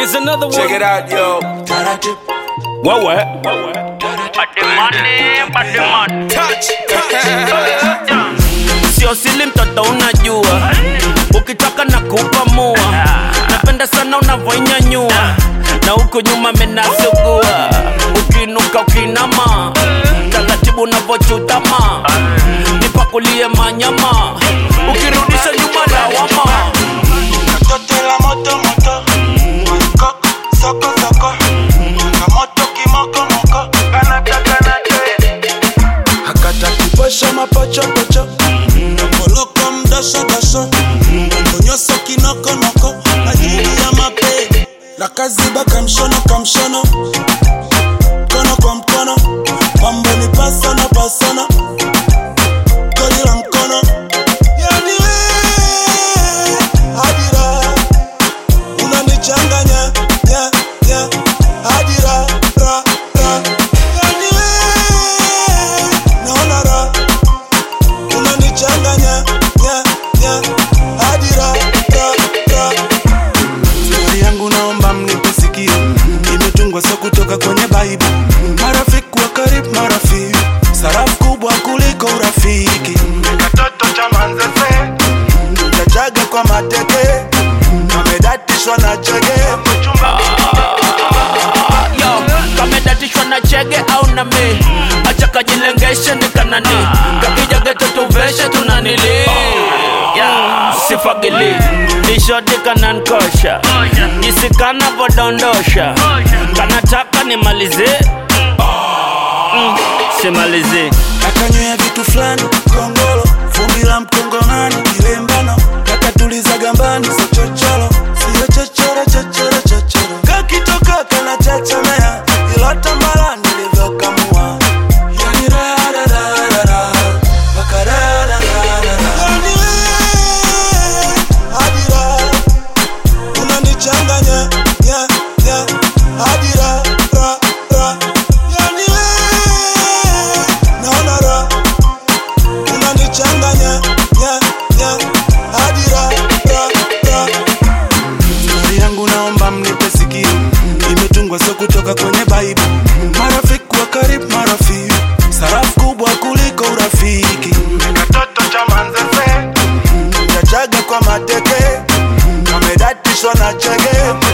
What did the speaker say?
Here's another one. Check it out, yo. What what? Touch. Sio sili mtoto unajua, ukitaka na kupamua, napenda sana unavyoinyanyua na huko nyuma menasugua, ukinuka ukinama, taratibu unavyochutama, nipakulie manyama, ukirudisha nyuma lawama. Katoto la moto moto Koko soko soko Kamoto kimoko moko Kanata kanata Hakata kiposha mapocho pocho Koloko mdosho dosho Mbonyoso kinoko noko Ajili ya mape La kaziba kamshono kamshono Mkono kwa mkono Mambo ni pasana pasana Goli la mkono Yani we Hadira unanichanganya ya ya hadira ra ra yani we naona ra unanichanganya ya ya hadira ra ra stori yangu naomba mnipe sikio imetungwa sio kutoka kwenye baibu marafiki wa karibu marafiki sarafu kubwa kuliko urafiki katoto cha manzese chachaga kwa mateke kamedatishwa na chege Yo, kamedatishwa na chege au na me acha kajilengeshe ni kanani kakija geto tuveshe tunanili yeah, sifagili nishodi kanankosha jisi kanavodondosha kanataka nimalize mm, simalize akanywea vitu fulani kongolo vumbi la mkongomani kilembano kakatuliza gambani so chochoro siyo chochoro chochoro chochoro kakitoka kana chachemea ilo tambala nilivyokamua yani rarararara wakararararara yani we hadira unanichanganya ya ya hadira ra ra yani we naona ra unanichanganya ya ya hadira ra ra stori yangu naomba mnipe sikio imetungwa sio kutoka kwenye baibu marafiki wa karibu marafiki sarafu kubwa kuliko urafiki katoto cha manzese chachaga kwa mateke kamedatishwa na chege